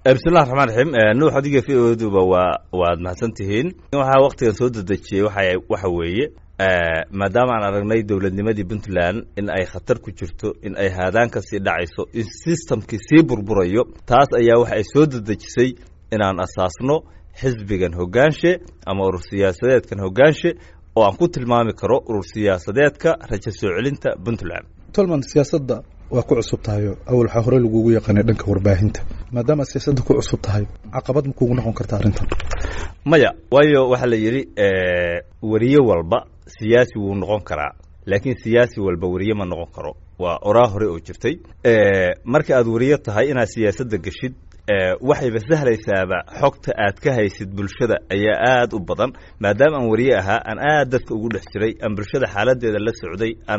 bismillahi raxmaan raxiim nuux adiga v o duba waa waad mahadsan tihiin waxaa waktigan soo dedejiyey waxa waxa weeye maadaama aan aragnay dowladnimadii puntland in ay khatar ku jirto in ay haadaan ka sii dhacayso in systemkii sii burburayo taas ayaa waxa ay soo dedejisay inaan asaasno xisbigan hoggaanshe ama urur siyaasadeedkan hoggaanshe oo aan ku tilmaami karo urur siyaasadeedka rajo soo celinta puntland tolman siyaasadda waa ku cusub tahayo awal waxaa hore lagugu yaqaanay dhanka warbaahinta maadaama aad siyaasadda ku cusub tahay caqabad ma kuugu noqon karta arrintan maya waayo waxaa la yidhi weriye walba siyaasi wuu noqon karaa laakiin siyaasi walba weriye ma noqon karo waa oraa hore oo jirtay marka aad weriye tahay inaad siyaasadda geshid waxayba sahlaysaaba xogta aad ka haysid bulshada ayaa aada u badan maadaama aan weriye ahaa aan aad dadka ugu dhex jiray aan bulshada xaaladeeda la socday aan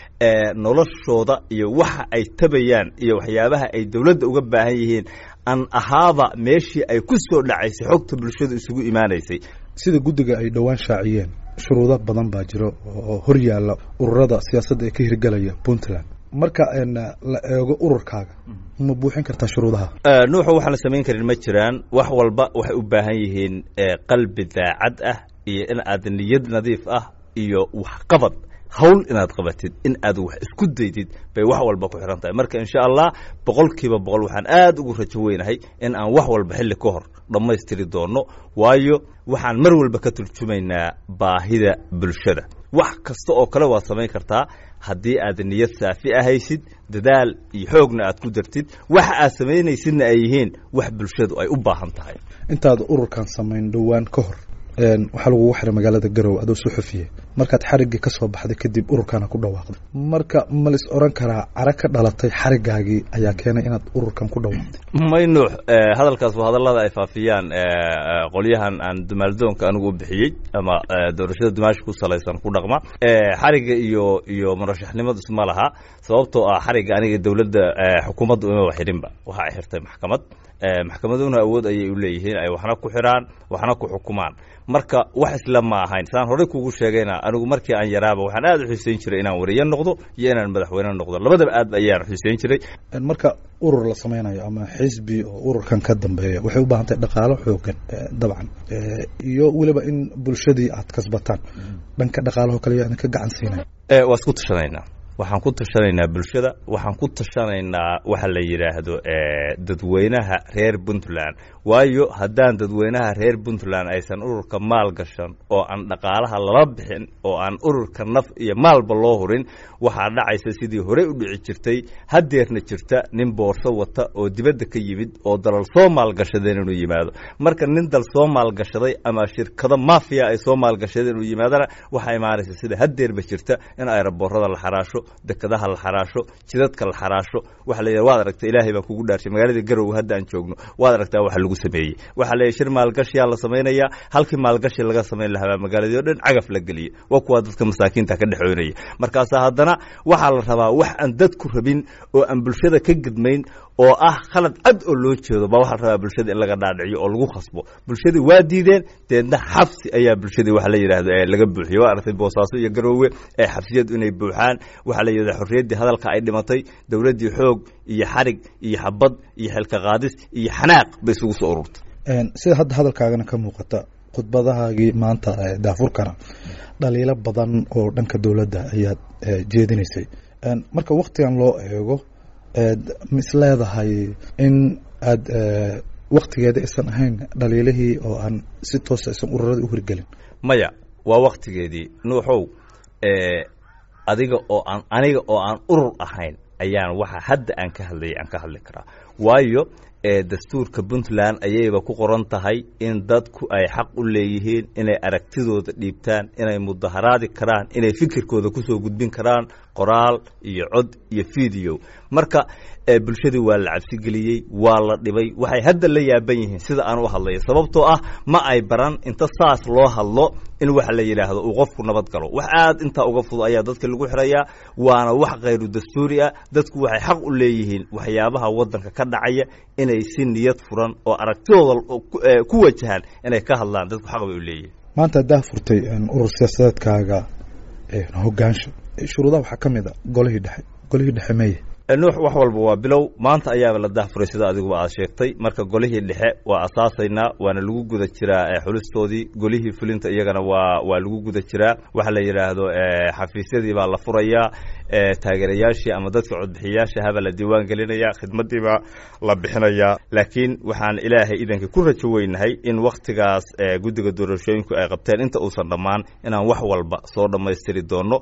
noloshooda iyo waxa ay tabayaan iyo waxyaabaha ay dowladda uga baahan yihiin aan ahaaba meeshii ay ku soo dhacaysay xogta bulshada isugu imaanaysay sida guddiga ay dhowaan shaaciyeen shuruudo badan baa jiro oo hor yaalla ururada siyaasadda ee ka hirgelaya puntland marka la eego ururkaaga ma buuxin kartaa shuruudaha nuuxu waxaan la samayn karin ma jiraan wax walba waxay u baahan yihiin qalbi daacad ah iyo in aad niyad nadiif ah iyo waxqabad hawl inaad qabatid in aad wax isku daydid bay wax walba ku xihan tahay marka insha allah boqolkiiba boqol waxaan aada ugu rajo weynahay in aan wax walba xilli ka hor dhammaystiri doono waayo waxaan mar walba ka turjumaynaa baahida bulshada wax kasta oo kale waad samayn kartaa haddii aad niyad saafi ahaysid dadaal iyo xoogna aad ku dartid waxa aad samaynaysidna ay yihiin wax bulshadu ay u baahan tahay intaad ururkan samayn dhowaan ka hor waxaa lagugu xiray magaalada garowe adoo suxufiye markaad xariggii ka soo baxday kadib ururkana ku dhawaaqday marka ma lis oran karaa cara ka dhalatay xarigaagii ayaa keenay inaad ururkan ku dhawaaqday may nuux hadalkaas waa hadallada ay faafiyaan qolyahan aan dumaaldoonka anigu u bixiyey ama doorashada dumaasha ku salaysan ku dhaqma xarigga iyo iyo murashaxnimadu isma laha sababtoo ah xarigga aniga dowladda xukuumadda uma xirinba waxa ay xirtay maxkamad maxkamaduna awood ayay u leeyihiin ay waxna ku xiraan waxna ku xukumaan marka wax isla ma ahayn saan horey kugu sheegayna anigu markii aan yaraaba waxaan aada u xiiseyn jiray inaan wariye noqdo iyo inaan madaxweyne noqdo labadaba aad ayaan xiiseyn jiray marka urur la samaynayo ama xisbi oo ururkan ka dambeeya waxay u baahan tahay dhaqaalo xoogan dabcan iyo weliba in bulshadii aad kasbataan dhanka dhaqaalaho kale yaa idinka gacan siinaya waa isku tashanaynaa waxaan ku tashanaynaa bulshada waxaan ku tashanaynaa waxa la yidhaahdo dadweynaha reer puntland waayo haddaan dadweynaha reer puntland aysan ururka maal gashan oo aan dhaqaalaha lala bixin oo aan ururka naf iyo maalba loo hurin waxaa dhacaysa sidii horey u dhici jirtay hadeerna jirta nin boorso wata oo dibadda ka yimid oo dalal soo maalgashadeen inuu yimaado marka nin dal soo maalgashaday ama shirkado mafiya ay soo maalgashadeen inuu yimaadana waxaa imaanaysa sida hadeerba jirta in aeroboorada la xaraasho dekadaha la xaraasho jidadka la xaraasho waxa la yidhaha waad aragta ilaahay baan kugu dhaarshay magaalada garowe hadda aan joogno waad aragtaa waxa lagu sameeyey waxaa la yidhi shir maalgashiyaa la samaynayaa halkii maalgashi laga samayn lahaa magaaladii o dhan cagaf la geliyey waa kuwaa dadka masaakiinta ka dhexoynaya markaasaa haddana waxaa la rabaa wax aan dadku rabin oo aan bulshada ka gedmayn oo ah khalad cad oo loo jeedo baa waxaa la rabaa bulshada in laga dhaadhiciyo oo lagu khasbo bulshadii waa diideen deedna xabsi ayaa bulshadii waxa la yidhahdo laga buuxiyey waa aragtay boosaaso iyo garoowe ee xabsiyadu inay buuxaan waxaa la yidhahda xorriyaddii hadalka ay dhimatay dowladdii xoog iyo xarig iyo xabad iyo xilka qaadis iyo xanaaq bay isugu soo ururtay sida hadda hadalkaagana ka muuqata khudbadahaagii maanta daafurkana dhaliilo badan oo dhanka dowladda ayaad jeedinaysay marka waktigan loo eego ma is leedahay in aad waktigeeda aysan ahayn dhaliilihii oo aan si toosa aysan ururada u hirgelin maya waa waktigeedii nuuxow adiga oo aan aniga oo aan urur ahayn ayaan waxa hadda aan ka hadlayay aan ka hadli karaa waayo dastuurka puntland ayayba ku qoran tahay in dadku ay xaq u leeyihiin inay aragtidooda dhiibtaan inay mudaharaadi karaan inay fikirkooda kusoo gudbin karaan qoraal iyo cod iyo video marka bulshadii waa la cabsigeliyey waa la dhibay waxay hadda la yaaban yihiin sida aan u hadlayo sababtoo ah ma ay baran inta saas loo hadlo in waxa la yidhaahdo uu qofku nabad galo wax aad intaa uga fudud ayaa dadka lagu xirayaa waana wax khayru dastuuri ah dadku waxay xaq u leeyihiin waxyaabaha waddanka ka dhacaya inay si niyad furan oo aragtidooda ku wajahaan inay ka hadlaan dadku xaq bay u leeyihiin maanta haddaa furtay urur siyaasadeedkaaga hogaansha shuruudaha waxaa ka mid a golihii dhexe golihii dhexe meye nuux wax walba waa bilow maanta ayaaba la dahfuray sida adiguba aad sheegtay marka golihii dhexe waa asaasaynaa waana lagu guda jiraa xulistoodii golihii fulinta iyagana waa waa lagu guda jiraa waxa la yidhaahdo xafiisyadii baa la furayaa taageerayaashii ama dadka codbixiyayaasha habaa la diiwaan gelinaya khidmadii baa la bixinayaa laakiin waxaan ilaahay idanka ku rajo weynahay in wakhtigaas guddiga doorashooyinku ay qabteen inta uusan dhammaan inaan wax walba soo dhammaystiri doono